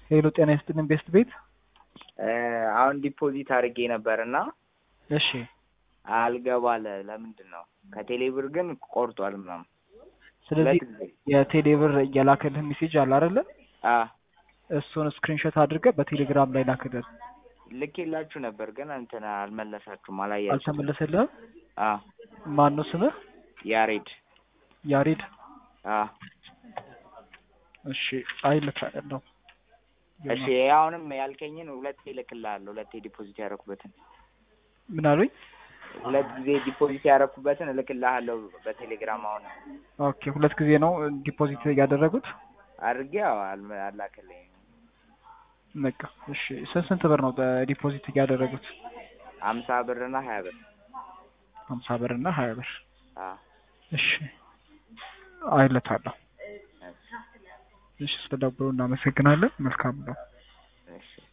ሄሎ ጤና ይስጥልን ቤስት ቤት። አሁን ዲፖዚት አድርጌ ነበር እና እሺ አልገባለ ለምንድን ነው? ከቴሌ ብር ግን ቆርጧል ምናምን። ስለዚህ ሁለት ጊዜ የቴሌ ብር የላከልህ ሜሴጅ አለ አይደለ? አ እሱን ስክሪንሾት አድርገህ በቴሌግራም ላይ ላክልን። ልኬላችሁ ነበር ግን እንትን አልመለሳችሁም፣ አላያችሁም። አልተመለሰልህም? አ ማን ነው ስምህ? ያሬድ ያሬድ። አ እሺ አይልካለሁ። እሺ አሁንም ያልከኝን ሁለቴ እልክልሃለሁ። ሁለቴ ዲፖዚት ያደረኩበትን ምን አሉኝ? ሁለት ጊዜ ዲፖዚት ያደረኩበትን እልክልሃለሁ በቴሌግራም አሁን ኦኬ ሁለት ጊዜ ነው ዲፖዚት ያደረጉት? አድርጌ ያው አልመ- አላከልኝም። በቃ እሺ ስንት ስንት ብር ነው ዲፖዚት ያደረጉት? አምሳ ብርና ሀያ ብር ሀምሳ ብር እና ሀያ ብር። አ እሺ አይለታለሁ። እሺ እሺ ስለደብሩ እናመሰግናለን። መልካም ነው። እሺ